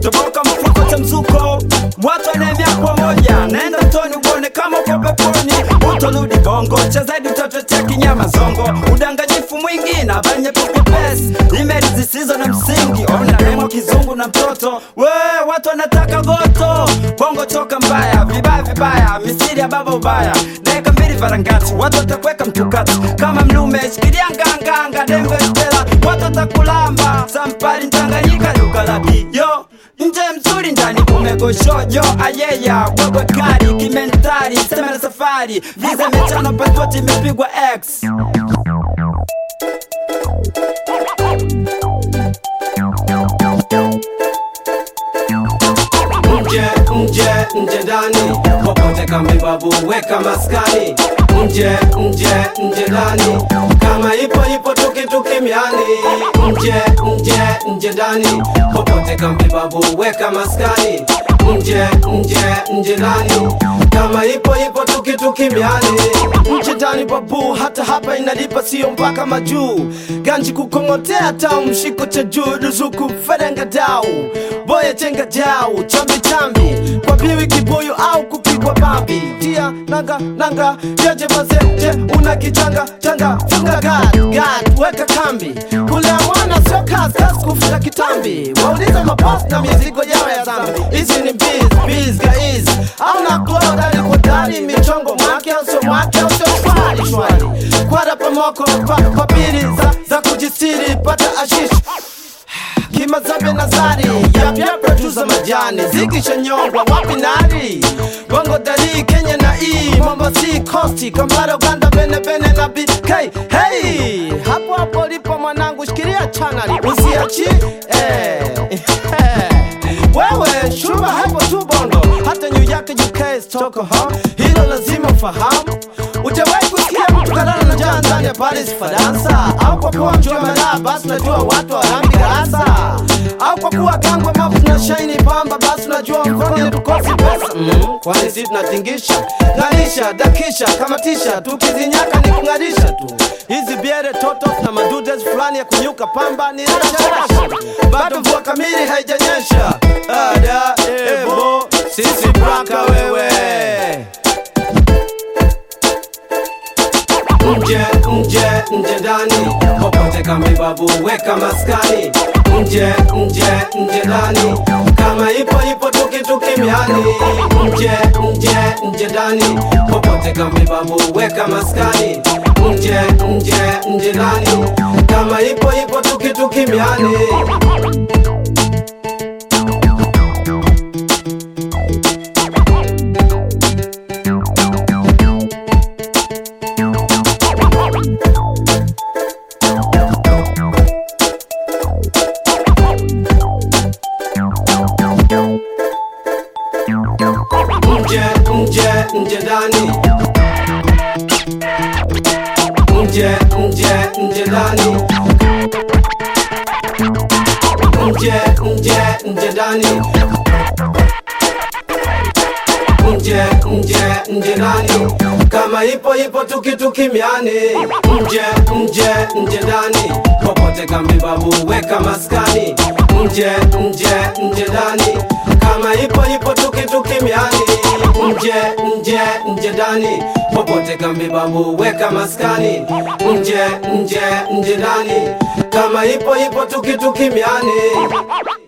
toboka mfuko cha mzuko watu wanaemia kwa moja naenda mtoni uone kama uko peponi utorudi bongo cha zaidi utatotea kinyama zongo udanganyifu mwingi na habari nyepesi nyepesi imeli zisizo na msingi ona nemo kizungu na mtoto we watu wanataka goto bongo choka mbaya vibaya vibaya misiri ya baba ubaya dakika mbili varangati watu watakweka mtukati kama mlume shikilia nganganga dembe stela watu watakulamba sampari mtanganyika lugalaki yo nje mzuri ndani kumegoshojo ayeya wewe kari kimentari sema na safari viza mechano pasipoti imepigwa x nje nje nje ndani popote kambi babu weka maskani nje nje nje ndani kama ipo ipo tukituki miani nje nje nje ndani popote kambi babu weka maskani nje nje nje ndani kama ipo ipo tukituki miani nje ndani babu hata hapa inalipa sio mpaka majuu ganji kukongotea tau mshiko cha juu ruzuku ferenga dau boya chenga jau chambi chambi kwa biwi kibuyu au kupigwa babi tia nanga nanga jeje mazeje una kichanga changa funga gad gad weka kambi kulea mwana sio kazi kazi kufuta kitambi waulize mapost na mizigo yao ya zambi hizi ni biz biz gaiz au na glow dari kwa dari michongo mwake au sio mwake au sio shwari shwari kwada pamoko pa, papiri za, za kujistiri pata ashish kimazambe nazari yapya produsa majani zikishanyongwa wapi nari bongo dari kenya na e mombasi costi kampala uganda bene bene na bk hey hapo hapo lipo mwanangu shikilia chanali usiachi eh. wewe shuba hapo tu bondo hata new york uk stockholm hilo lazima ufahamu Ujawahi kusikia mtu kalala na njaa ndani ya Paris Faransa, au kwa kuwa mjua malaa basi unajua watu warambi gasa, au kwa kuwa gangwe mafu na shaini pamba basi unajua mfanye tukosi pesa mm, kwani si tunatingisha ng'arisha dakisha kamatisha tukizinyaka ni kung'arisha tu hizi biere totos na madudes fulani ya kunyuka pamba ni rasharasha bado mvua kamili haijanyesha ada ebo sisi braka wewe nje nje nje ndani popote kambi babu weka maskani nje nje nje ndani kama ipo ipo tukituki miani nje nje nje ndani popote kambi babu weka maskani nje nje nje ndani kama ipo ipo tukituki miani nje nje nje ndani nje nje nje ndani nje nje nje ndani nje nje nje ndani kama ipo ipo tukituki miani nje nje nje ndani popote kambi babu weka maskani nje nje nje ndani kama ipo ipo tukituki miani nje nje nje ndani popote kambi babu weka maskani nje nje nje ndani kama ipo ipo tukituki miani